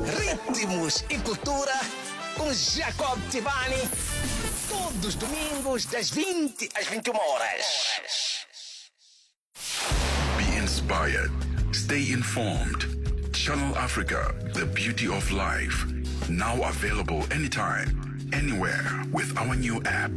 ritmos e cultura com Jacob Tivani. Todos os domingos, das 20 às 21 horas. Be inspired. Stay informed. Channel Africa, the beauty of life. Now available anytime, anywhere with our new app.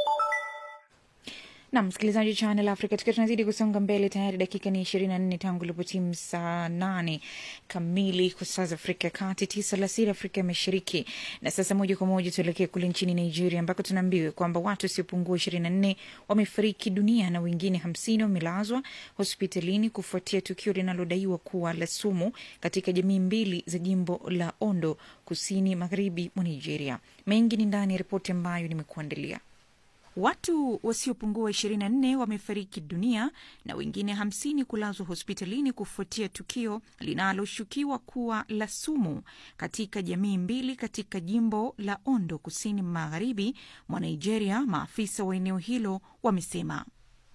na msikilizaji channel africa tukiwa tunazidi kusonga mbele tayari dakika ni ishirini na nne tangu ilipotimu saa nane kamili kwa saa za afrika ya kati tisa alasiri afrika ya mashariki na sasa moja kwa moja tuelekee kule nchini nigeria ambako tunaambiwa kwamba watu wasiopungua ishirini na nne wamefariki dunia na wengine hamsini wamelazwa hospitalini kufuatia tukio linalodaiwa kuwa la sumu katika jamii mbili za jimbo la ondo kusini magharibi mwa nigeria mengi ni ndani ya ripoti ambayo nimekuandalia Watu wasiopungua 24 wamefariki dunia na wengine 50 kulazwa hospitalini kufuatia tukio linaloshukiwa kuwa la sumu katika jamii mbili katika jimbo la Ondo kusini magharibi mwa Nigeria, maafisa wa eneo hilo wamesema.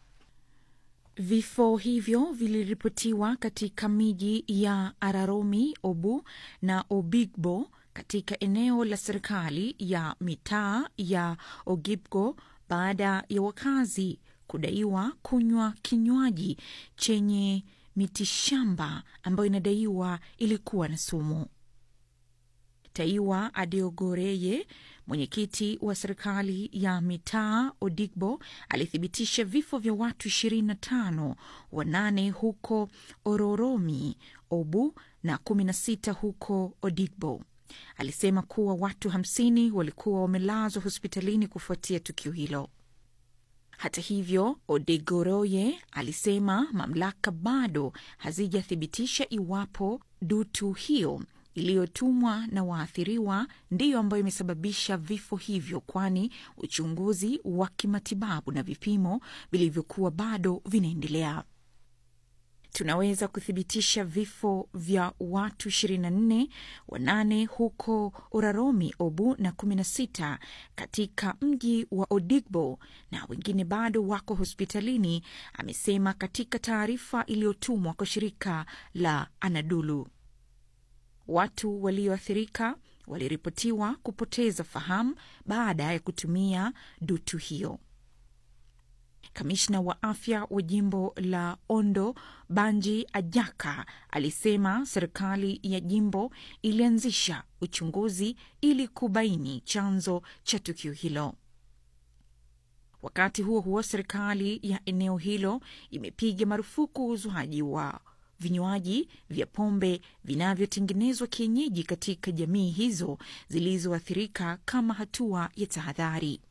Vifo hivyo viliripotiwa katika miji ya Araromi, Obu na Obigbo katika eneo la serikali ya mitaa ya Ogibgo baada ya wakazi kudaiwa kunywa kinywaji chenye mitishamba ambayo inadaiwa ilikuwa na sumu. Taiwa Adeogoreye, mwenyekiti wa serikali ya mitaa Odigbo, alithibitisha vifo vya watu 25, wanane huko Ororomi, Obu na 16 huko Odigbo. Alisema kuwa watu 50 walikuwa wamelazwa hospitalini kufuatia tukio hilo. Hata hivyo, Odegoroye alisema mamlaka bado hazijathibitisha iwapo dutu hiyo iliyotumwa na waathiriwa ndiyo ambayo imesababisha vifo hivyo, kwani uchunguzi wa kimatibabu na vipimo vilivyokuwa bado vinaendelea. Tunaweza kuthibitisha vifo vya watu 24, wanane huko Uraromi, Obu na 16 katika mji wa Odigbo na wengine bado wako hospitalini, amesema katika taarifa iliyotumwa kwa shirika la Anadolu. Watu walioathirika waliripotiwa kupoteza fahamu baada ya kutumia dutu hiyo. Kamishna wa afya wa jimbo la Ondo Banji Ajaka alisema serikali ya jimbo ilianzisha uchunguzi ili kubaini chanzo cha tukio hilo. Wakati huo huo, serikali ya eneo hilo imepiga marufuku uuzwaji wa vinywaji vya pombe vinavyotengenezwa kienyeji katika jamii hizo zilizoathirika kama hatua ya tahadhari.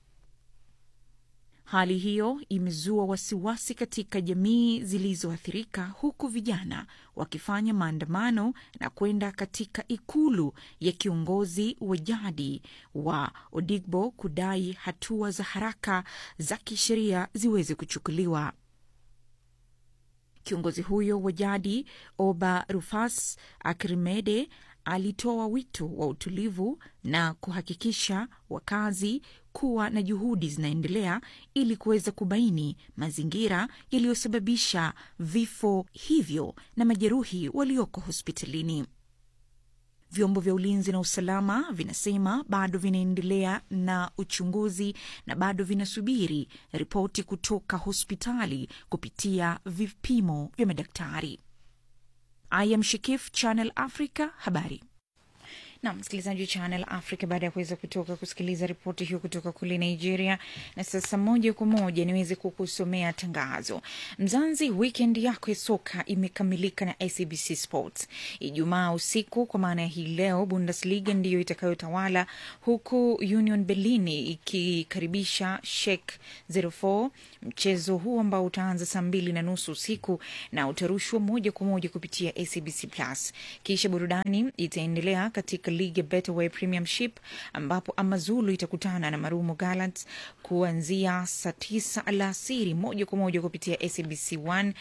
Hali hiyo imezua wasiwasi katika jamii zilizoathirika huku vijana wakifanya maandamano na kwenda katika ikulu ya kiongozi wa jadi wa Odigbo kudai hatua za haraka za kisheria ziweze kuchukuliwa. Kiongozi huyo wa jadi Oba Rufas Akrimede alitoa wito wa utulivu na kuhakikisha wakazi kuwa na juhudi zinaendelea ili kuweza kubaini mazingira yaliyosababisha vifo hivyo na majeruhi walioko hospitalini. Vyombo vya ulinzi na usalama vinasema bado vinaendelea na uchunguzi na bado vinasubiri ripoti kutoka hospitali kupitia vipimo vya madaktari. I am Shikif, Channel Africa, habari na msikilizaji wa Channel Africa, baada ya kuweza kutoka kusikiliza ripoti hiyo kutoka kule Nigeria, na sasa moja kwa moja niweze kukusomea tangazo. Mzanzi, weekend yako ya soka imekamilika na SABC Sports. Ijumaa usiku, kwa maana ya hii leo, Bundesliga ndiyo itakayotawala huku Union Berlin ikikaribisha Schalke 04. Mchezo huu ambao utaanza saa mbili na nusu usiku na utarushwa moja kwa moja kupitia SABC Plus. Kisha burudani itaendelea katika ligi ya Betway Premiership ambapo Amazulu itakutana na Marumo Gallants kuanzia saa tisa alasiri moja kwa moja kupitia SABC 1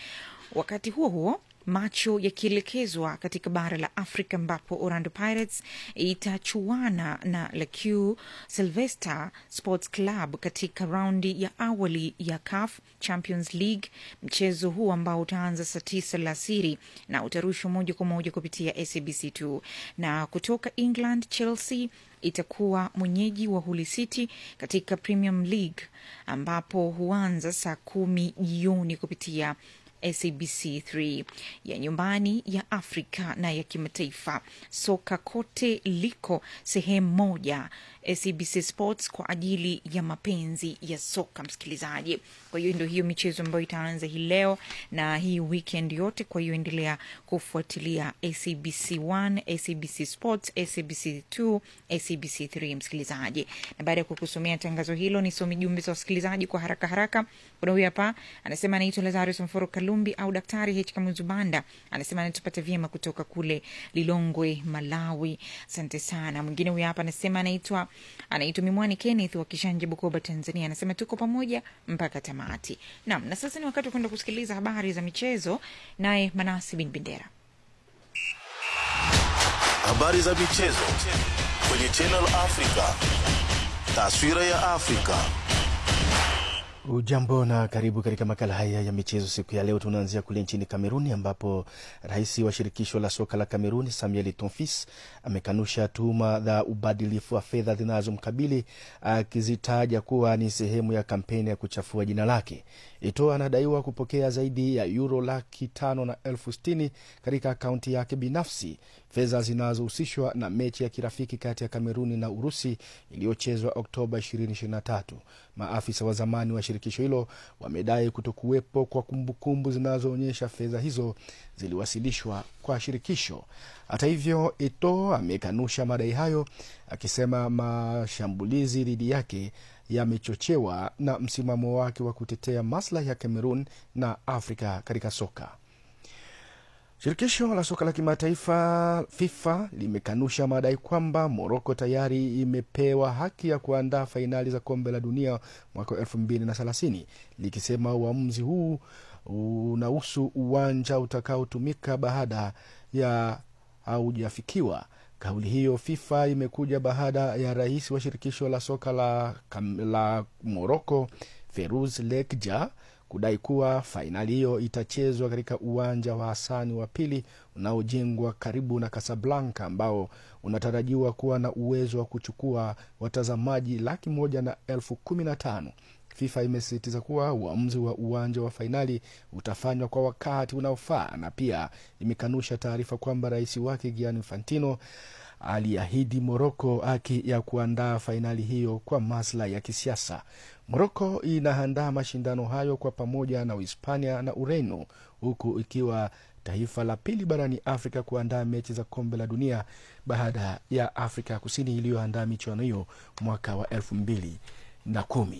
wakati huo huo macho yakielekezwa katika bara la Afrika ambapo Orlando Pirates itachuana na Lakue Sylvester Sports Club katika raundi ya awali ya CAF Champions League. Mchezo huu ambao utaanza saa tisa alasiri na utarushwa moja kwa moja kupitia SABC2. Na kutoka England, Chelsea itakuwa mwenyeji wa Hull City katika Premium League ambapo huanza saa kumi jioni kupitia SABC3 ya nyumbani ya Afrika na ya kimataifa. Soka kote liko sehemu moja, SABC Sports kwa ajili ya mapenzi ya soka, msikilizaji. Kwa hiyo ndio hiyo michezo ambayo itaanza hii leo na hii weekend yote. Kwa hiyo endelea kufuatilia SABC 1, SABC Sports, SABC 2, SABC 3, msikilizaji. Na baada ya kukusomea tangazo hilo, nisome jumbe za wasikilizaji kwa haraka haraka. Kuna huyu hapa anasema anaitwa Lazarus Mforo Kalumbi au Daktari H Kamuzubanda, anasema anatupata vyema kutoka kule Lilongwe, Malawi. Asante sana. Mwingine huyu hapa anasema anaitwa anaitwa Mimwani Kenneth wa Kishanje, Bukoba, Tanzania, anasema tuko pamoja mpaka tamati. Naam, na sasa ni wakati wa kwenda kusikiliza habari za michezo, naye Manasi bin Bendera. Habari za michezo kwenye Channel Africa. Taswira ya Afrika. Ujambo na karibu katika makala haya ya michezo siku ya leo. Tunaanzia kule nchini Kameruni ambapo rais wa shirikisho la soka la Kameruni Samuel Tonfis amekanusha tuhuma za ubadilifu wa fedha zinazomkabili akizitaja kuwa ni sehemu ya kampeni ya kuchafua jina lake. Ito anadaiwa kupokea zaidi ya euro laki tano na elfu sitini katika akaunti yake binafsi, fedha zinazohusishwa na mechi ya kirafiki kati ya Kameruni na Urusi iliyochezwa Oktoba 2023. Maafisa wa zamani wa shirikisho hilo wamedai kutokuwepo kwa kumbukumbu zinazoonyesha fedha hizo ziliwasilishwa kwa shirikisho. Hata hivyo, Ito amekanusha madai hayo akisema mashambulizi dhidi yake yamechochewa na msimamo wake wa kutetea maslahi ya Cameroon na Afrika katika soka. Shirikisho la soka la kimataifa FIFA limekanusha madai kwamba Moroko tayari imepewa haki ya kuandaa fainali za kombe la dunia mwaka wa elfu mbili na thelathini likisema uamuzi huu unahusu uwanja utakaotumika baada ya haujafikiwa. Kauli hiyo FIFA imekuja baada ya rais wa shirikisho la soka la, la Moroko Feruz Lekja kudai kuwa fainali hiyo itachezwa katika uwanja wa Hasani wa pili unaojengwa karibu na Kasablanka ambao unatarajiwa kuwa na uwezo wa kuchukua watazamaji laki moja na elfu kumi na tano. FIFA imesisitiza kuwa uamuzi wa uwanja wa fainali utafanywa kwa wakati unaofaa na pia imekanusha taarifa kwamba rais wake Gianni Infantino aliahidi Moroko haki ya kuandaa fainali hiyo kwa maslahi ya kisiasa. Moroko inaandaa mashindano hayo kwa pamoja na Uhispania na Ureno, huku ikiwa taifa la pili barani Afrika kuandaa mechi za kombe la dunia baada ya Afrika ya Kusini iliyoandaa michuano hiyo mwaka wa elfu mbili na kumi.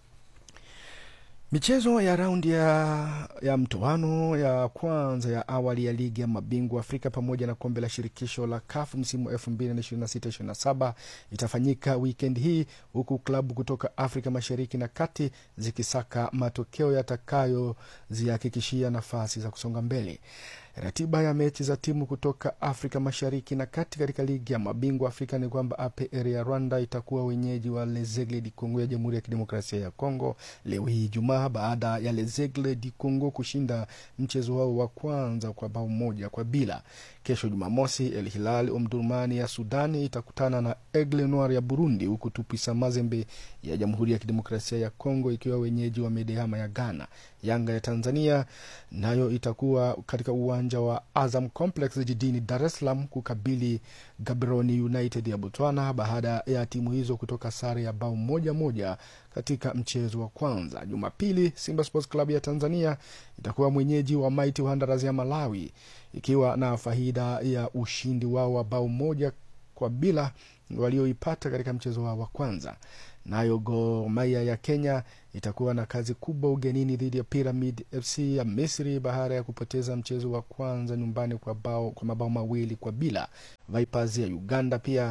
Michezo ya raundi ya, ya mtoano ya kwanza ya awali ya ligi ya mabingwa Afrika pamoja na kombe la shirikisho la CAF msimu wa 2026/27 itafanyika wikendi hii huku klabu kutoka Afrika Mashariki na Kati zikisaka matokeo yatakayozihakikishia nafasi za kusonga mbele. Ratiba ya mechi za timu kutoka Afrika Mashariki na Kati katika ligi ya mabingwa Afrika ni kwamba APR ya Rwanda itakuwa wenyeji wa Lezegle di Congo ya Jamhuri ya Kidemokrasia ya Kongo leo hii Ijumaa, baada ya Lezegle di Congo kushinda mchezo wao wa kwanza kwa bao moja kwa bila. Kesho Jumamosi, El Hilal Omdurmani ya Sudani itakutana na Aigle Noir ya Burundi, huku Tupisa Mazembe ya Jamhuri ya Kidemokrasia ya Kongo ikiwa wenyeji wa Medeama ya Ghana. Yanga ya Tanzania nayo itakuwa katika uwanja wa Azam Complex jijini Dar es Salaam kukabili Gaborone United ya Botswana baada ya timu hizo kutoka sare ya bao moja moja katika mchezo wa kwanza. Jumapili, Simba Sports Club ya Tanzania itakuwa mwenyeji wa Mighty Wanderers ya Malawi ikiwa na faida ya ushindi wao wa bao moja kwa bila walioipata katika mchezo wao wa kwanza. Nayo Gor Mahia ya Kenya itakuwa na kazi kubwa ugenini dhidi ya Pyramid FC ya Misri baada ya kupoteza mchezo wa kwanza nyumbani kwa, bao, kwa mabao mawili kwa bila. Vipers ya Uganda pia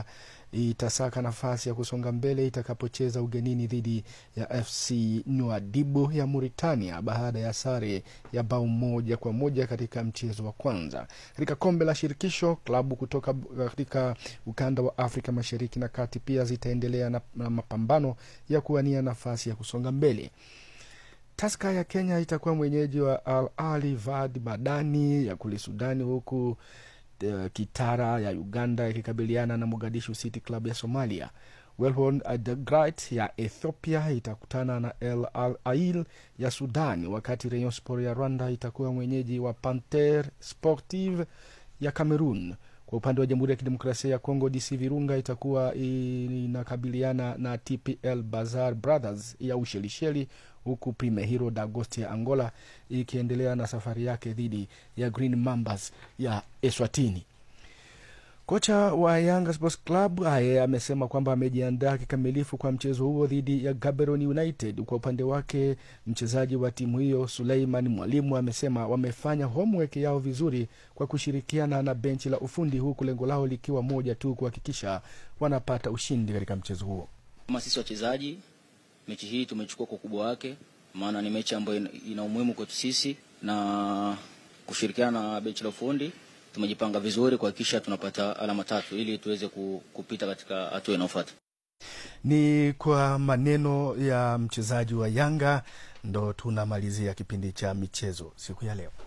itasaka nafasi ya kusonga mbele itakapocheza ugenini dhidi ya FC Nouadhibou ya Mauritania baada ya sare ya bao moja kwa moja katika mchezo wa kwanza. Katika kombe la shirikisho, klabu kutoka katika ukanda wa Afrika Mashariki na Kati pia zitaendelea na, na mapambano ya kuwania nafasi ya kusonga mbele. Taska ya Kenya itakuwa mwenyeji wa Al Ali Vad Madani ya kule Sudani, huku uh, Kitara ya Uganda ikikabiliana na Mogadishu City Club ya Somalia. Welhorn Adagrat ya Ethiopia itakutana na El Al Ail ya Sudani, wakati Rayon Sport ya Rwanda itakuwa mwenyeji wa Panter Sportive ya Cameroon. Kwa upande wa Jamhuri ya Kidemokrasia ya Kongo, DC Virunga itakuwa inakabiliana na TPL Bazar Brothers ya Ushelisheli, huku Primehiro Dagosti ya Angola ikiendelea na safari yake dhidi ya Green Mambas ya Eswatini. Kocha wa Yanga Sports Club aye amesema kwamba amejiandaa kikamilifu kwa mchezo huo dhidi ya Gaborone United. Kwa upande wake, mchezaji wa timu hiyo Suleiman Mwalimu amesema wamefanya homework yao vizuri kwa kushirikiana na benchi la ufundi, huku lengo lao likiwa moja tu, kuhakikisha wanapata ushindi katika mchezo huo. Kama sisi wachezaji, mechi hii tumechukua kwa ukubwa wake, maana ni mechi ambayo ina umuhimu kwetu sisi, na kushirikiana na benchi la ufundi tumejipanga vizuri kuhakikisha tunapata alama tatu ili tuweze kupita katika hatua inayofuata. Ni kwa maneno ya mchezaji wa Yanga ndo tunamalizia kipindi cha michezo siku ya leo.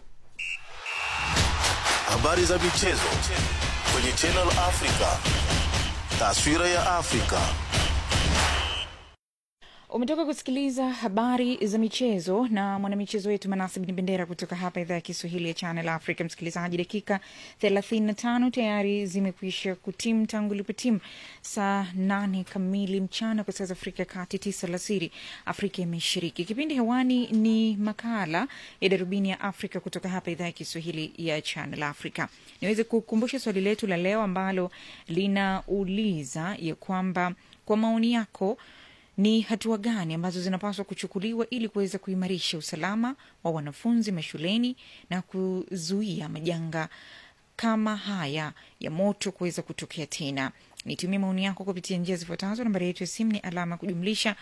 Habari za michezo kwenye Channel Africa, taswira ya Afrika. Umetoka kusikiliza habari za michezo na mwanamichezo wetu Manase Bin Bendera kutoka hapa idhaa ya Kiswahili ya Channel Africa. Msikilizaji, dakika 35 tayari zimekwisha kutim tangu ilipotim saa nane kamili mchana kwa saa za Afrika ya Kati, tisa alasiri Afrika ya Mashariki. Kipindi hewani ni makala ya Darubini ya Afrika kutoka hapa idhaa ya Kiswahili ya Channel Africa. Niweze kukumbusha swali letu la leo ambalo linauliza ya kwamba kwa maoni yako ni hatua gani ambazo zinapaswa kuchukuliwa ili kuweza kuimarisha usalama wa wanafunzi mashuleni na kuzuia majanga kama haya ya moto kuweza kutokea tena. Nitumie maoni yako kupitia njia zifuatazo. Nambari yetu ya simu ni alama kujumlisha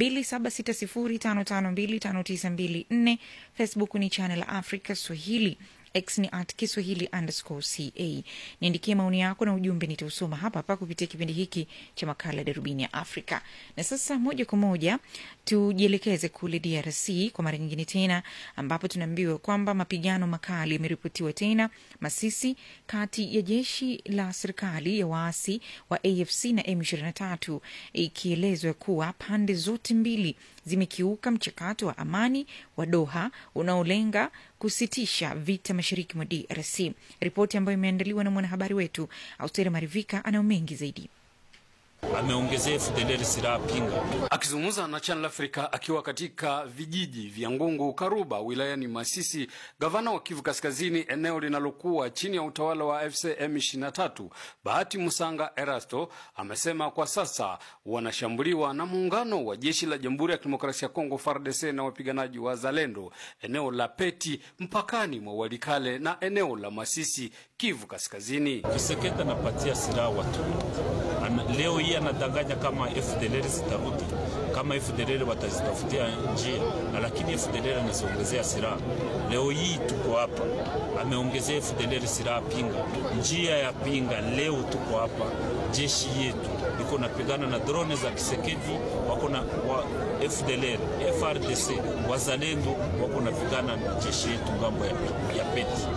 276055259254. Facebook ni Channel Africa Swahili X ni at Kiswahili underscore ca. Niandikie maoni yako na ujumbe, nitausoma hapa hapa kupitia kipindi hiki cha makala ya darubini ya Afrika. Na sasa moja kwa moja tujielekeze kule DRC kwa mara nyingine tena, ambapo tunaambiwa kwamba mapigano makali yameripotiwa tena Masisi, kati ya jeshi la serikali ya waasi wa AFC na M23, ikielezwa kuwa pande zote mbili zimekiuka mchakato wa amani wa Doha unaolenga kusitisha vita mashariki mwa DRC. Ripoti ambayo imeandaliwa na mwanahabari wetu Austeri Marivika anayo mengi zaidi. Ameongezea FDLR silaha pinga. Akizungumza na Channel Africa akiwa katika vijiji vya Ngungu Karuba wilayani Masisi, gavana wa Kivu Kaskazini, eneo linalokuwa chini ya utawala wa FC M23, Bahati Musanga Erasto amesema kwa sasa wanashambuliwa na muungano wa jeshi la Jamhuri ya Kidemokrasia ya Kongo FARDC na wapiganaji wa Zalendo eneo la Peti mpakani mwa Walikale na eneo la Masisi, Kivu Kaskazini. Kiseketa napatia silaha watu Ana, leo hii anadanganya kama FDLR zitarudi, kama FDLR watazitafutia njia, na lakini FDLR anaziongezea silaha. Leo hii tuko hapa, ameongezea FDLR silaha pinga, njia ya pinga. Leo tuko hapa, jeshi yetu iko napigana na drone za Kisekedi, wako na wa FDLR, FRDC, wazalendo wako napigana na jeshi yetu ngambo ya, ya Peti.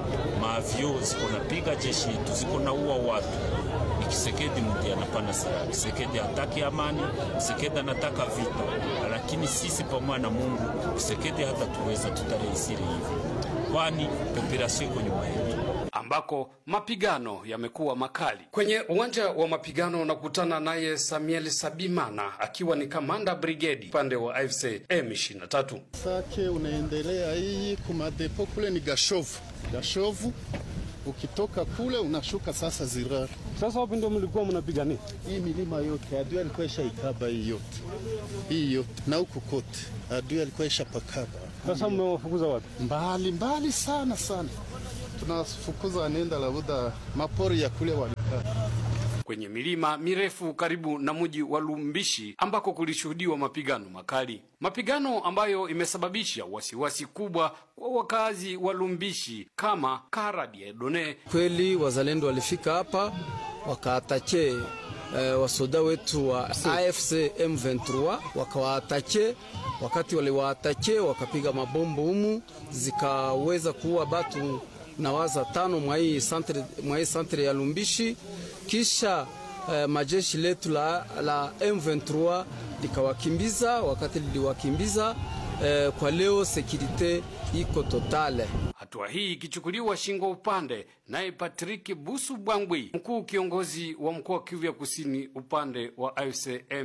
Maavyo ziko napiga jeshi yetu, ziko na ua watu Kisekedi mti anapana silaha. Kisekedi hataki amani, Kisekedi anataka vita, lakini sisi pamoja na Mungu Kisekedi hata tuweza tutarehisiri hivi, kwani population iko nyuma yetu ambako mapigano yamekuwa makali. Kwenye uwanja wa mapigano unakutana naye Samuel Sabimana akiwa ni kamanda brigedi upande wa AFC M23. Sake unaendelea hii kumadepo kule ni Gashovu, Gashovu ukitoka kule unashuka sasa Zirari. Sasa wapi ndio mlikuwa mnapigania? Hii milima yote adui alikuwa ishaikaba hii yote, hii yote na huku kote adui alikuwa ishapakaba. Sasa mmewafukuza wapi? Mbali mbali sana sana, tunafukuza nenda labuda mapori ya kule walikaa kwenye milima mirefu karibu na mji wa Lumbishi ambako kulishuhudiwa mapigano makali, mapigano ambayo imesababisha wasiwasi kubwa kwa wakazi wa Lumbishi kama Kara Diedone. Kweli wazalendo walifika hapa wakaatache eh, wasoda wetu wa AFC M23 wakawaatache. Wakati waliwaatache wakapiga mabombo humu zikaweza kuua batu na waza tano mwa hii santre, mwa hii santre ya Lumbishi. Kisha eh, majeshi letu la, la M23 likawakimbiza. Wakati liliwakimbiza eh, kwa leo sekirite iko totale. Hatua hii ikichukuliwa shingo upande naye Patrick Busu Bwangwi, mkuu kiongozi wa mkoa wa Kivu ya Kusini upande wa AFC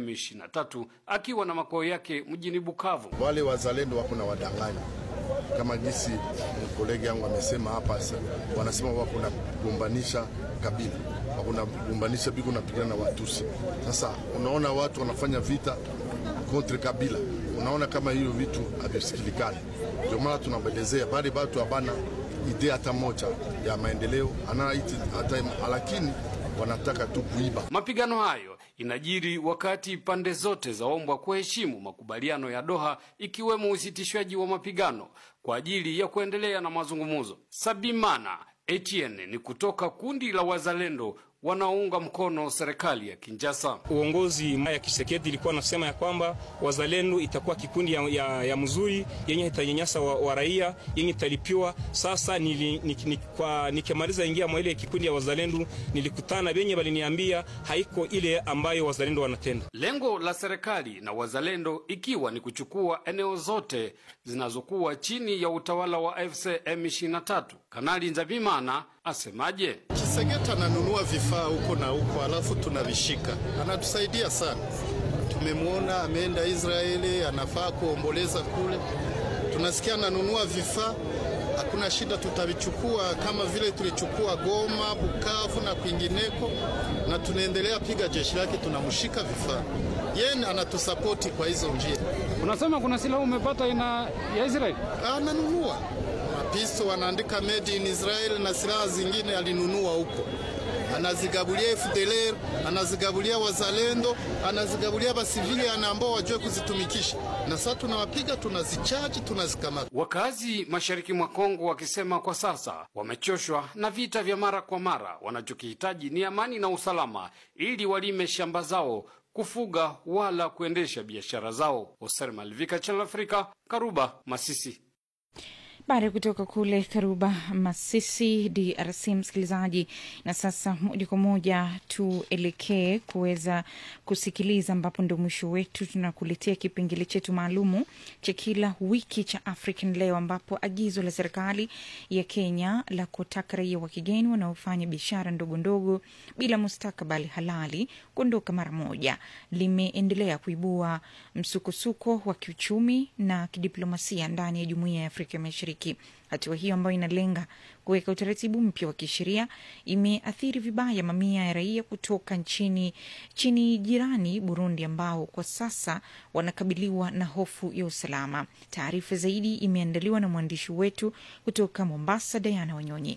M23, akiwa na makao yake mjini Bukavu. Wale wazalendo wako na wadanganya kama jinsi kolegi yangu amesema hapa, wanasema wako na kugombanisha kabila, wako na kugombanisha biko napigana na Watusi. Sasa unaona watu wanafanya vita kontre kabila, unaona kama hiyo vitu havisikilikani. Ndio maana tunabelezea bali batu habana idea hata moja ya maendeleo anaiti hata, lakini wanataka tu kuiba. Mapigano hayo inajiri wakati pande zote zaombwa kuheshimu makubaliano ya Doha, ikiwemo usitishwaji wa mapigano kwa ajili ya kuendelea na mazungumzo. Sabimana Etienne ni kutoka kundi la wazalendo wanaounga mkono serikali ya Kinshasa. Uongozi ya Kisekedi ilikuwa nasema ya kwamba wazalendo itakuwa kikundi ya, ya, ya mzuri yenye itanyanyasa wa, wa raia yenye italipiwa. Sasa nili, nik, nik, kwa nikimaliza ingia mwa ile kikundi ya wazalendo nilikutana benye baliniambia haiko ile ambayo wazalendo wanatenda. Lengo la serikali na wazalendo ikiwa ni kuchukua eneo zote zinazokuwa chini ya utawala wa AFC M23. Kanali Nzabimana asemaje? Kisegeta ananunua vifaa huko na huko, alafu tunavishika, anatusaidia sana. Tumemwona ameenda Israeli, anafaa kuomboleza kule, tunasikia ananunua vifaa. Hakuna shida, tutavichukua kama vile tulichukua Goma, Bukavu na kwingineko, na tunaendelea piga jeshi lake, tunamshika vifaa. Yeye anatusapoti kwa hizo njia. Unasema kuna silaha umepata ina ya Israeli? Ananunua mapisto, wanaandika made in Israel na silaha zingine alinunua huko, anazigabulia FDLR, anazigabulia wazalendo, anazigabulia basivili ambao wajue kuzitumikisha, na sasa tunawapiga, tunazichaji, tunazikamata. Wakazi mashariki mwa Kongo wakisema kwa sasa wamechoshwa na vita vya mara kwa mara, wanachokihitaji ni amani na usalama ili walime shamba zao kufuga wala kuendesha biashara zao. Oser Malvika, Channel Africa, Karuba, Masisi. Baada ya kutoka kule Karuba, Masisi, DRC, msikilizaji. Na sasa moja kwa moja tuelekee kuweza kusikiliza, ambapo ndo mwisho wetu, tunakuletea kipengele chetu maalumu cha kila wiki cha African Leo, ambapo agizo la serikali ya Kenya la kutaka raia wa kigeni wanaofanya biashara ndogo ndogo bila mustakabali halali kuondoka mara moja limeendelea kuibua msukosuko wa kiuchumi na kidiplomasia ndani ya jumuiya ya Afrika Mashariki. Hatua hiyo ambayo inalenga kuweka utaratibu mpya wa kisheria imeathiri vibaya mamia ya raia kutoka nchini chini jirani Burundi, ambao kwa sasa wanakabiliwa na hofu ya usalama. Taarifa zaidi imeandaliwa na mwandishi wetu kutoka Mombasa, Diana Wanyonyi.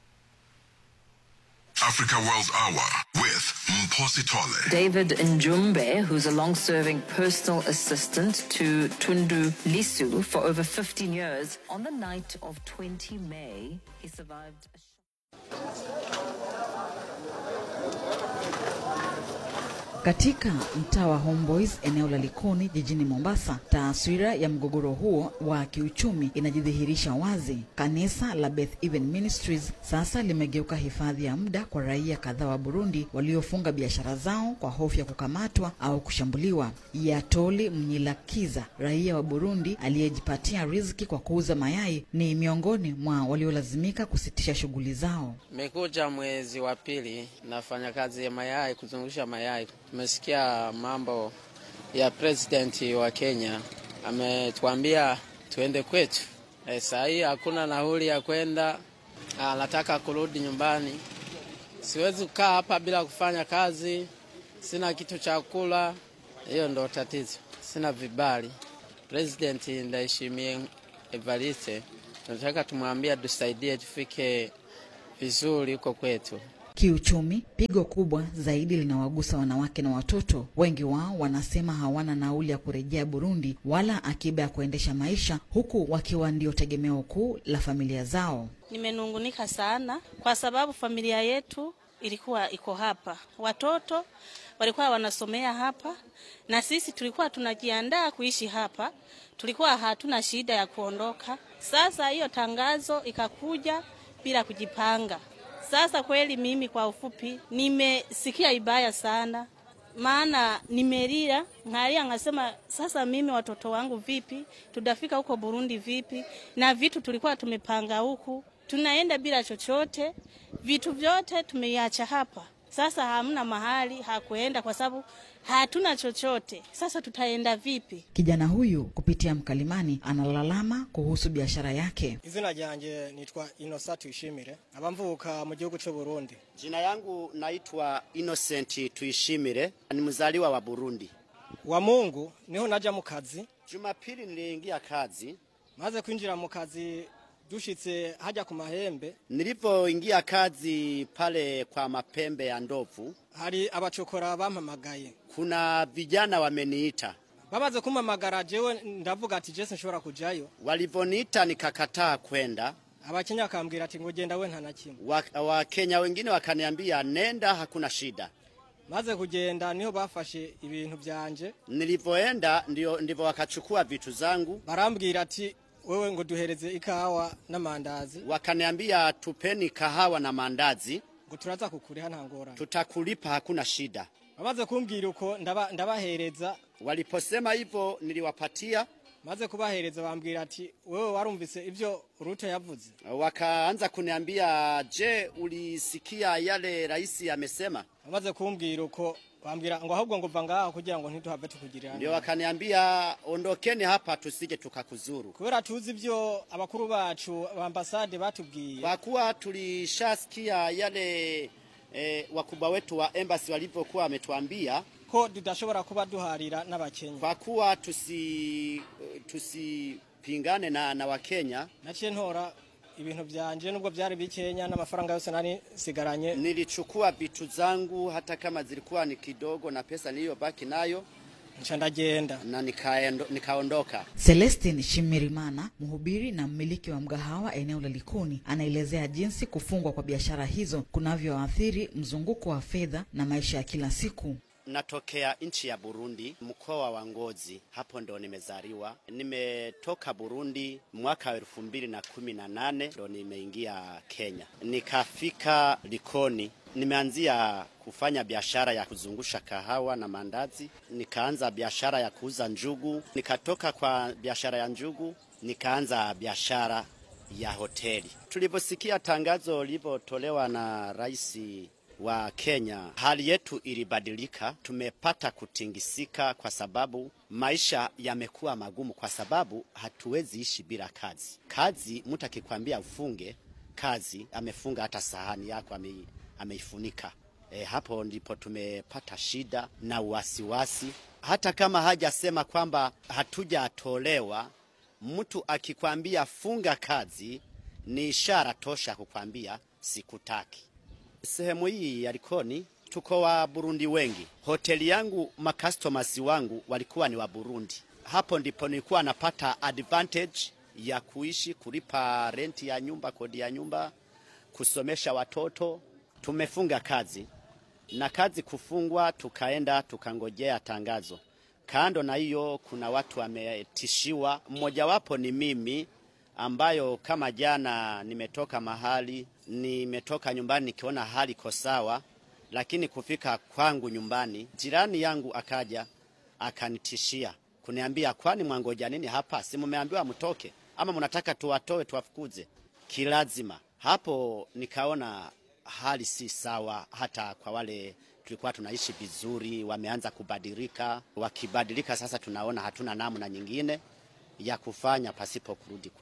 Africa World Hour with Mposi Tole. David Njumbe, who's a long serving personal assistant to Tundu Lisu for over 15 years, on the night of 20 May, he survived a Katika mtaa wa Homeboys eneo la Likoni jijini Mombasa, taswira ya mgogoro huo wa kiuchumi inajidhihirisha wazi. Kanisa la Beth Even Ministries sasa limegeuka hifadhi ya muda kwa raia kadhaa wa Burundi waliofunga biashara zao kwa hofu ya kukamatwa au kushambuliwa. Yatoli Mnyilakiza, raia wa Burundi aliyejipatia riziki kwa kuuza mayai, ni miongoni mwa waliolazimika kusitisha shughuli zao. Nimekuja mwezi wa pili, nafanya kazi ya mayai, kuzungusha mayai. Tumesikia mambo ya president wa Kenya, ametuambia tuende kwetu. E, saa hii hakuna nauli ya kwenda, anataka kurudi nyumbani. Siwezi kukaa hapa bila kufanya kazi, sina kitu cha kula. Hiyo ndo tatizo, sina vibali. President Ndayishimiye Evariste tunataka tumwambia tusaidie tufike vizuri huko kwetu. Kiuchumi, pigo kubwa zaidi linawagusa wanawake na watoto. Wengi wao wanasema hawana nauli ya kurejea Burundi wala akiba ya kuendesha maisha, huku wakiwa ndio tegemeo kuu la familia zao. Nimenungunika sana kwa sababu familia yetu ilikuwa iko hapa, watoto walikuwa wanasomea hapa, na sisi tulikuwa tunajiandaa kuishi hapa, tulikuwa hatuna shida ya kuondoka. Sasa hiyo tangazo ikakuja bila kujipanga. Sasa kweli, mimi kwa ufupi, nimesikia ibaya sana, maana nimelia ngalia, ngasema sasa mimi watoto wangu vipi, tutafika huko Burundi vipi? Na vitu tulikuwa tumepanga huku, tunaenda bila chochote, vitu vyote tumeiacha hapa. Sasa hamna mahali hakuenda kwa sababu hatuna chochote. Sasa tutaenda vipi? Kijana huyu kupitia mkalimani analalama kuhusu biashara yake. izina ryanje nitwa Innocent Tuyishimire aba mvuka mu gihugu cy'u Burundi Jina yangu naitwa Innocent Tuishimire, ni mzaliwa wa Burundi. wa Mungu niho naja mu kazi Jumapili niliingia kazi. maze kwinjira mu kazi dushitse hajya ku mahembe Nilipoingia kazi pale kwa mapembe ya ndovu, hari abacokora bampamagaye kuna vijana wameniita. bamaze kumpamagara jewe ndavuga ati Jesse nshobora kujayo Walivoniita nikakataa kwenda. abakenya bakambwira ati ngo genda we nta na kimwe Wa- Wakenya wengine wakaniambia nenda, hakuna shida. maze kugenda niho bafashe ibintu byanje Nilivyoenda ndio ndivyo wakachukua vitu zangu, barambwira ati wewe ngo duhereze ikawa n'amandazi wakaniambia tupeni kahawa na mandazi, ngo turaza kukuriha nta ngorane tutakulipa, hakuna shida. bamaze kumbwira uko ndaba- ndabahereza Waliposema hivyo niliwapatia, maze kubahereza bambwira ati wewe warumvise ibyo Ruto yavuze wakaanza kuniambia, je, ulisikia yale rais amesema? bamaze kumbwira uko bambwira ngo ahubwo ngo va ngaho kugira ngo ntiduhave tukugirira Ndio nabi. wakaniambia ondokeni hapa tusije tukakuzuru, kubera tuzi ibyo abakuru bacu ba ambasade batubwiye kwa kuwa tulishasikia yale eh, wakubwa wetu wa embassy walivyokuwa wametuambia ko tudashobora kuba duharira n'abakenya kwa kuwa tusi tusipingane na, na Wakenya. naciye ntora ibintu byanje nubwo byari bikenya n'amafaranga yose nari sigaranye Nilichukua vitu zangu hata kama zilikuwa ni kidogo na pesa niliyobaki nayo nca ndagenda na nikaendo, nikaondoka. Celestin Shimirimana, mhubiri na mmiliki wa mgahawa eneo la Likoni, anaelezea jinsi kufungwa kwa biashara hizo kunavyoathiri mzunguko wa fedha na maisha ya kila siku. Natokea nchi ya Burundi, mkoa wa Ngozi, hapo ndo nimezaliwa. Nimetoka Burundi mwaka wa elfu mbili na kumi na nane ndo nimeingia Kenya, nikafika Likoni. Nimeanzia kufanya biashara ya kuzungusha kahawa na mandazi, nikaanza biashara ya kuuza njugu, nikatoka kwa biashara ya njugu nikaanza biashara ya hoteli. Tuliposikia tangazo lilivyotolewa na rais wa Kenya, hali yetu ilibadilika. Tumepata kutingisika kwa sababu maisha yamekuwa magumu, kwa sababu hatuwezi ishi bila kazi. Kazi, mtu akikwambia ufunge kazi, amefunga hata sahani yako ame, ameifunika. E, hapo ndipo tumepata shida na wasiwasi. Hata kama hajasema kwamba hatujatolewa, mtu akikwambia funga kazi ni ishara tosha kukwambia sikutaki. Sehemu hii ya Likoni tuko wa Burundi wengi. Hoteli yangu makastomers wangu walikuwa ni wa Burundi. Hapo ndipo nilikuwa napata advantage ya kuishi, kulipa renti ya nyumba, kodi ya nyumba, kusomesha watoto. Tumefunga kazi na kazi kufungwa, tukaenda tukangojea tangazo. Kando na hiyo, kuna watu wametishiwa, mmojawapo ni mimi ambayo kama jana nimetoka mahali, nimetoka nyumbani nikiona hali iko sawa, lakini kufika kwangu nyumbani, jirani yangu akaja akanitishia kuniambia, kwani mwangoja nini hapa? Si mumeambiwa mtoke ama mnataka tuwatoe tuwafukuze kilazima? Hapo nikaona hali si sawa, hata kwa wale tulikuwa tunaishi vizuri, wameanza kubadilika. Wakibadilika sasa, tunaona hatuna namna nyingine ya kufanya pasipo kurudi kwetu.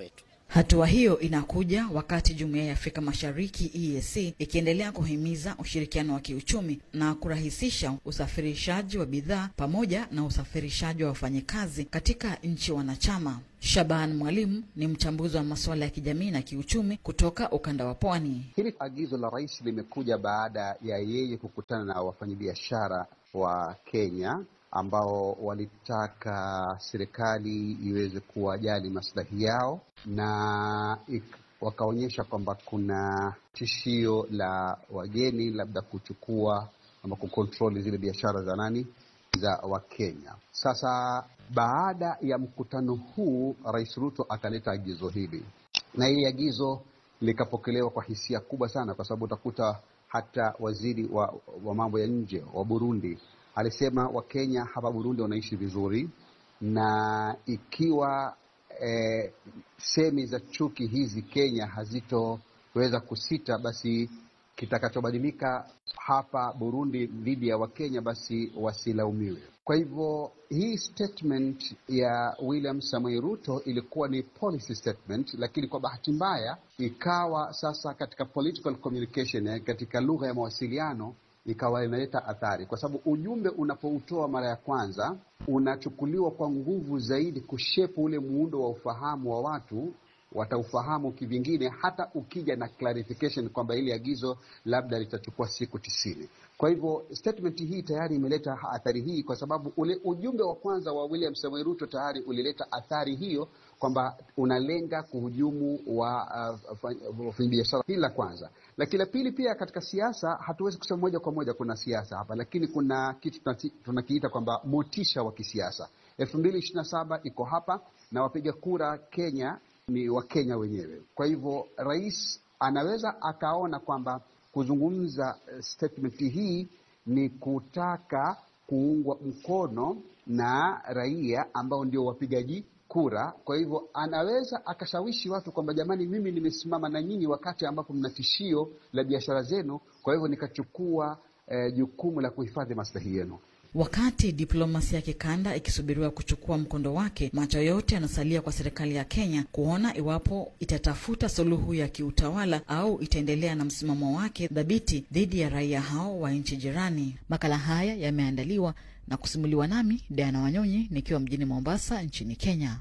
Hatua hiyo inakuja wakati Jumuiya ya Afrika Mashariki EAC ikiendelea kuhimiza ushirikiano wa kiuchumi na kurahisisha usafirishaji wa bidhaa pamoja na usafirishaji wa wafanyikazi katika nchi wanachama. Shaban Mwalimu ni mchambuzi wa masuala ya kijamii na kiuchumi kutoka ukanda wa Pwani. Hili agizo la rais limekuja baada ya yeye kukutana na wafanyabiashara wa Kenya ambao walitaka serikali iweze kuwajali maslahi yao na ik, wakaonyesha kwamba kuna tishio la wageni labda kuchukua ama kukontroli zile biashara za nani za Wakenya. Sasa baada ya mkutano huu, Rais Ruto akaleta agizo hili, na hili agizo likapokelewa kwa hisia kubwa sana, kwa sababu utakuta hata waziri wa, wa mambo ya nje wa Burundi alisema Wakenya hapa Burundi wanaishi vizuri, na ikiwa eh, semi za chuki hizi Kenya hazitoweza kusita, basi kitakachobadilika hapa Burundi dhidi ya Wakenya basi wasilaumiwe. Kwa hivyo hii statement ya William Samoei Ruto ilikuwa ni policy statement, lakini kwa bahati mbaya ikawa sasa katika political communication, eh, katika lugha ya mawasiliano ikawa inaleta athari, kwa sababu ujumbe unapoutoa mara ya kwanza unachukuliwa kwa nguvu zaidi kushepu ule muundo wa ufahamu wa watu wataufahamu kivingine, hata ukija na clarification kwamba ili agizo labda litachukua siku tisini. Kwa hivyo statement hii tayari imeleta athari hii, kwa sababu ule ujumbe wa kwanza wa William Samoei Ruto tayari ulileta athari hiyo kwamba unalenga kuhujumu wa wafanyabiashara. Uh, hili la kwanza, lakini la pili pia katika siasa, hatuwezi kusema moja kwa moja kuna siasa hapa, lakini kuna kitu tunakiita kwamba motisha wa kisiasa. elfu mbili ishirini na saba iko hapa na wapiga kura Kenya ni Wakenya wenyewe. Kwa hivyo rais anaweza akaona kwamba kuzungumza statement hii ni kutaka kuungwa mkono na raia ambao ndio wapigaji kura. Kwa hivyo anaweza akashawishi watu kwamba jamani, mimi nimesimama na nyinyi wakati ambapo mna tishio la biashara zenu, kwa hivyo nikachukua eh, jukumu la kuhifadhi maslahi yenu. Wakati diplomasia ya kikanda ikisubiriwa kuchukua mkondo wake, macho yote yanasalia kwa serikali ya Kenya kuona iwapo itatafuta suluhu ya kiutawala au itaendelea na msimamo wake dhabiti dhidi ya raia hao wa nchi jirani. Makala haya yameandaliwa na kusimuliwa nami Diana Wanyonyi nikiwa mjini Mombasa nchini Kenya.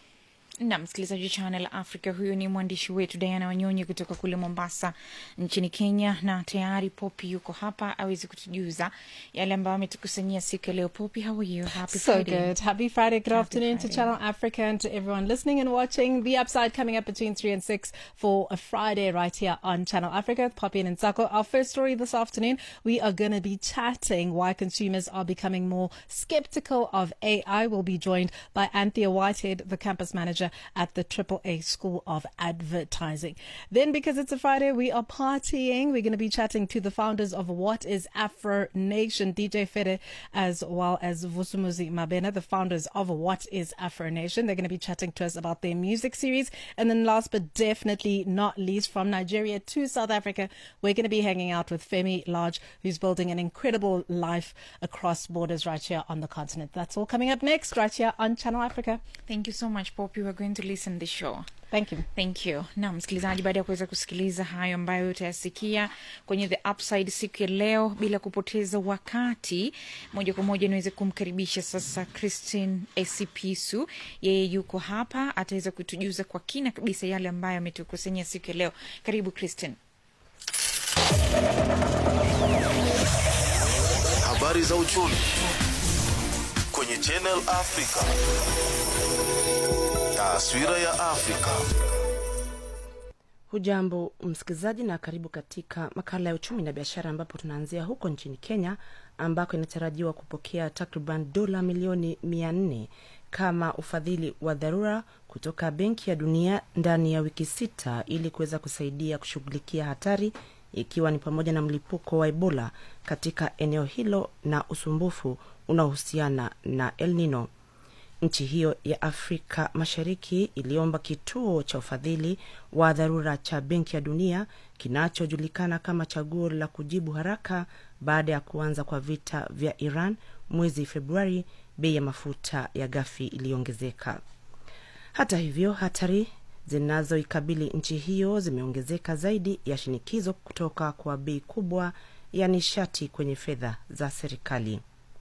na msikilizaji wa Channel Africa, huyu ni mwandishi wetu Diana Wanyonyi kutoka kule Mombasa nchini Kenya, na tayari Popi yuko hapa awezi kutujuza yale ambayo ametukusanyia siku ya leo. Popi, how are you? Happy so Friday. good. Happy Friday. Good Happy afternoon to Friday. Channel Africa and to everyone listening and watching. The Upside coming up between 3 and 6 for a Friday right here on Channel Africa with Poppy and Nsako. Our first story this afternoon, we are going to be chatting why consumers are becoming more skeptical of AI. We'll be joined by Anthea Whitehead, the campus manager at the AAA School of Advertising. Then, because it's a Friday, we are partying. We're going to be chatting to the founders of What is Afro Nation, DJ Fede, as well as Vusumuzi Mabena, the founders of What is Afro Nation. They're going to be chatting to us about their music series. And then, last but definitely not least, from Nigeria to South Africa, we're going to be hanging out with Femi Large, who's building an incredible life across borders right here on the continent. That's all coming up next, right here on Channel Africa. Thank you so much Poppy. We're going to listen the show. Thank you. Thank you. Na msikilizaji, baada ya kuweza kusikiliza hayo ambayo utayasikia kwenye The Upside siku ya leo, bila kupoteza wakati, moja kwa moja niweze kumkaribisha sasa Christine Esipisu. Yeye yuko hapa, ataweza kutujuza kwa kina kabisa yale ambayo ametukusanyia siku ya leo. Karibu Christine. Habari za uchumi kwenye Channel Africa. Taswira ya Afrika. Hujambo msikilizaji, na karibu katika makala ya uchumi na biashara, ambapo tunaanzia huko nchini Kenya ambako inatarajiwa kupokea takriban dola milioni mia nne kama ufadhili wa dharura kutoka Benki ya Dunia ndani ya wiki sita ili kuweza kusaidia kushughulikia hatari ikiwa ni pamoja na mlipuko wa Ebola katika eneo hilo na usumbufu unaohusiana na El Nino. Nchi hiyo ya Afrika Mashariki iliomba kituo cha ufadhili wa dharura cha Benki ya Dunia kinachojulikana kama chaguo la kujibu haraka baada ya kuanza kwa vita vya Iran mwezi Februari. Bei ya mafuta ya ghafi iliongezeka. Hata hivyo, hatari zinazoikabili nchi hiyo zimeongezeka zaidi ya shinikizo kutoka kwa bei kubwa ya nishati kwenye fedha za serikali.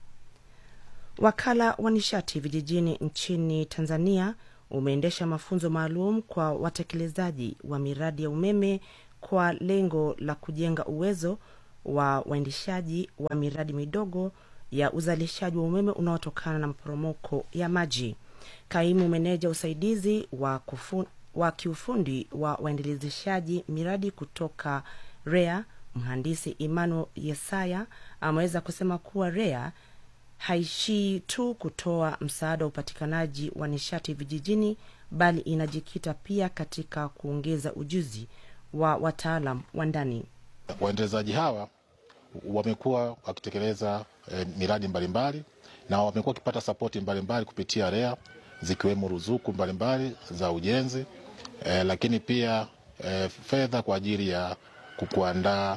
Wakala wa nishati vijijini nchini Tanzania umeendesha mafunzo maalum kwa watekelezaji wa miradi ya umeme kwa lengo la kujenga uwezo wa waendeshaji wa miradi midogo ya uzalishaji wa umeme unaotokana na maporomoko ya maji. Kaimu meneja usaidizi wa, kufu, wa kiufundi wa waendelezeshaji miradi kutoka REA mhandisi Emmanuel Yesaya ameweza kusema kuwa REA haishii tu kutoa msaada wa upatikanaji wa nishati vijijini, bali inajikita pia katika kuongeza ujuzi wa wataalam wa ndani. Waendelezaji hawa wamekuwa wakitekeleza eh, miradi mbalimbali na wamekuwa wakipata sapoti mbalimbali kupitia REA zikiwemo ruzuku mbalimbali za ujenzi eh, lakini pia eh, fedha kwa ajili ya kuandaa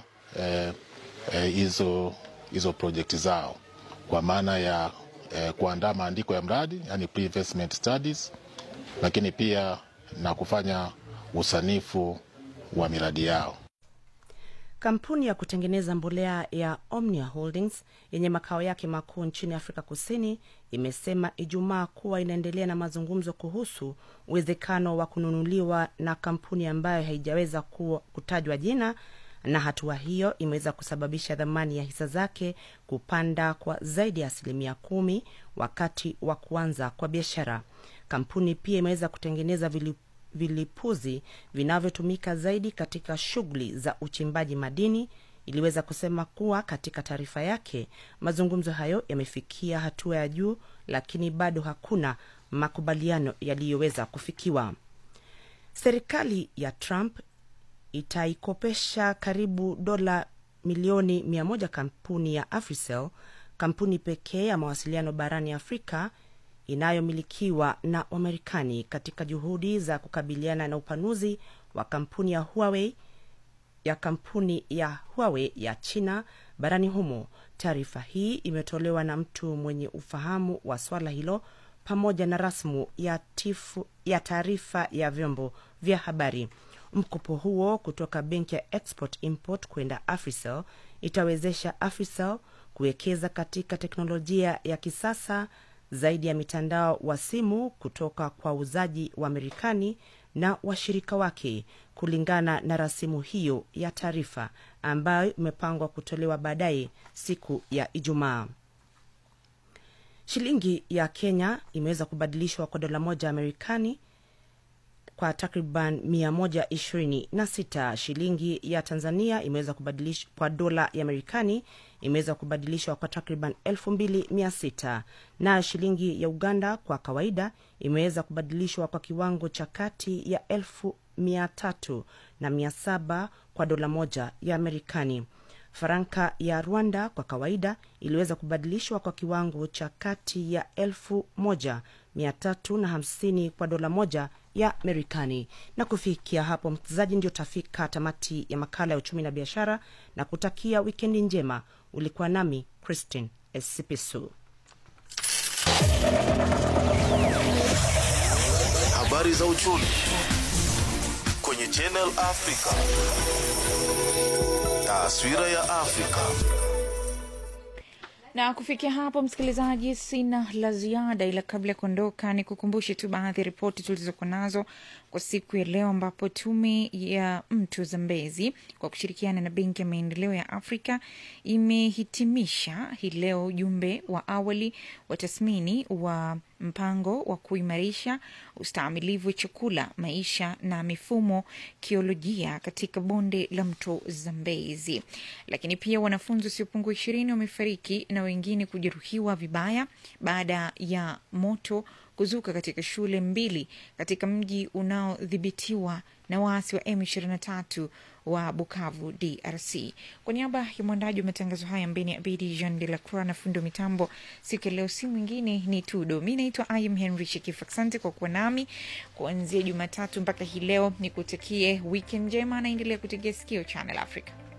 hizo eh, eh, hizo projekti zao kwa maana ya eh, kuandaa maandiko ya mradi yani pre-investment studies, lakini pia na kufanya usanifu wa miradi yao. Kampuni ya kutengeneza mbolea ya Omnia Holdings yenye makao yake makuu nchini Afrika Kusini imesema Ijumaa kuwa inaendelea na mazungumzo kuhusu uwezekano wa kununuliwa na kampuni ambayo haijaweza kutajwa jina, na hatua hiyo imeweza kusababisha dhamani ya hisa zake kupanda kwa zaidi ya asilimia kumi wakati wa kuanza kwa biashara. Kampuni pia imeweza kutengeneza vili vilipuzi vinavyotumika zaidi katika shughuli za uchimbaji madini iliweza kusema kuwa katika taarifa yake mazungumzo hayo yamefikia hatua ya juu, lakini bado hakuna makubaliano yaliyoweza kufikiwa. Serikali ya Trump itaikopesha karibu dola milioni mia moja kampuni ya Africell, kampuni pekee ya mawasiliano barani Afrika inayomilikiwa na Wamarekani katika juhudi za kukabiliana na upanuzi wa kampuni ya Huawei ya kampuni ya Huawei ya China barani humo. Taarifa hii imetolewa na mtu mwenye ufahamu wa swala hilo pamoja na rasmu ya, tifu, ya taarifa ya vyombo vya habari. Mkopo huo kutoka benki ya Export Import kwenda Africell itawezesha Africell kuwekeza katika teknolojia ya kisasa zaidi ya mitandao wa simu kutoka kwa wauzaji wa Marekani na washirika wake, kulingana na rasimu hiyo ya taarifa ambayo imepangwa kutolewa baadaye siku ya Ijumaa. Shilingi ya Kenya imeweza kubadilishwa kwa dola moja ya Marekani kwa takriban 126. Shilingi ya Tanzania imeweza kubadilishwa kwa dola ya Marekani imeweza kubadilishwa kwa takriban 2600 na shilingi ya Uganda kwa kawaida imeweza kubadilishwa kwa kiwango cha kati ya 1300 na 700 kwa dola moja ya Marekani. Faranka ya Rwanda kwa kawaida iliweza kubadilishwa kwa kiwango cha kati ya 1350 kwa dola moja ya Marekani. Na kufikia hapo, msikilizaji, ndio tafika tamati ya makala ya uchumi na biashara na kutakia wikendi njema. Ulikuwa nami Christine Esipisu. Habari za uchumi kwenye Channel Africa. Taswira ya Afrika. na kufikia hapo msikilizaji sina la ziada ila kabla ya kuondoka ni kukumbushe tu baadhi ya ripoti tulizokuwa nazo kwa siku ya leo ambapo tume ya mto zambezi kwa kushirikiana na benki ya maendeleo ya afrika imehitimisha hii leo ujumbe wa awali wa tathmini wa mpango wa kuimarisha ustaamilivu wa chakula maisha na mifumo kiolojia katika bonde la mto zambezi lakini pia wanafunzi wasiopungua ishirini wamefariki na wengine kujeruhiwa vibaya baada ya moto kuzuka katika shule mbili katika mji unaodhibitiwa na waasi wa M23 wa Bukavu, DRC. Kwa niaba ya mwandaji wa matangazo haya Mbeni Abidi Jean de la Croix na fundi wa mitambo siku ya leo, si mwingine ni Tudo. Mi naitwa Ayam Henry Shekif. Asante kwa kuwa nami kuanzia Jumatatu mpaka hii leo. Nikutakie weekend njema, naendelea kutegea sikio Channel Africa.